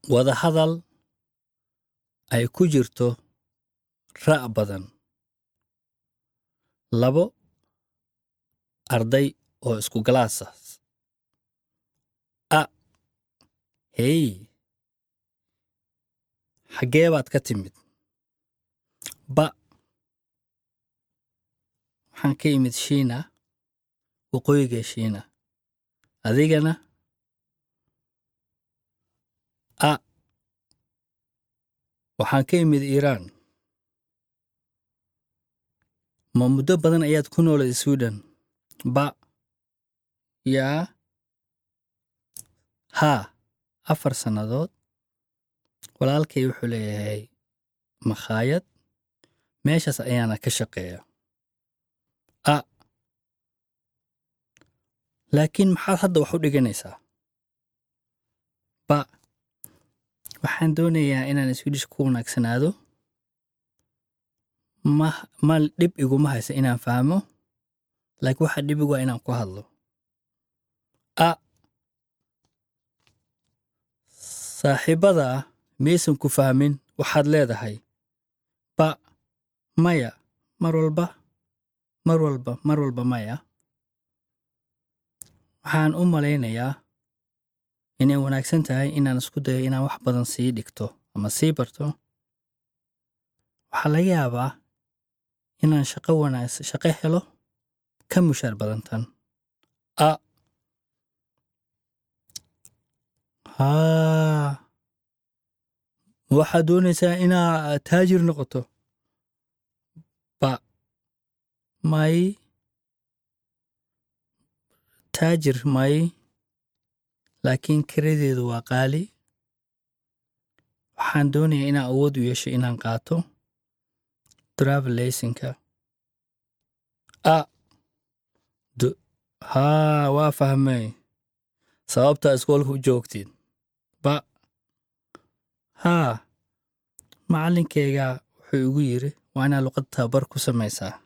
wadahadal ay ku jirto ra' badan labo arday oo isku galaasa a hey xaggee baad ka timid ba waxaan ka imid shiina waqooyiga shiina adigana a waxaan ka imid iiraan ma muddo badan ayaad ku noolay swiden ba yaa haa afar sannadood walaalkay wuxuu leeyahay makhaayad meeshaas ayaana ka shaqeeya a laakiin maxaad hadda wax u dhiganaysaa ba waxaan doonayaa inaan swidish ku wanaagsanaado ma ma dhib iguma haysa inaan fahmo laakiin waxa dhib igu waa inaan ku hadlo a saaxiibada ah maysan ku fahmin waxaad leedahay ba maya mar walba mar walba mar walba maya waxaan u malaynayaa inay wanaagsan tahay inaan isku dayo inaan wax badan sii dhigto ama sii barto waxaa laga yaabaa inaan shaqo wanaagsan shaqo helo ka mushaar badantan a haa ma waxaad doonaysaa inaa taajir noqoto ba may taajir may laakiin kiradeedu waa qaali waxaan doonayaa inaan awood u yeesho inaan qaato travel laysinka a d haa waa fahmay sababtaa iskoolka u joogtid ba haa macallinkayga wuxuu igu yidhi waa inaad luqad tababar ku samaysaa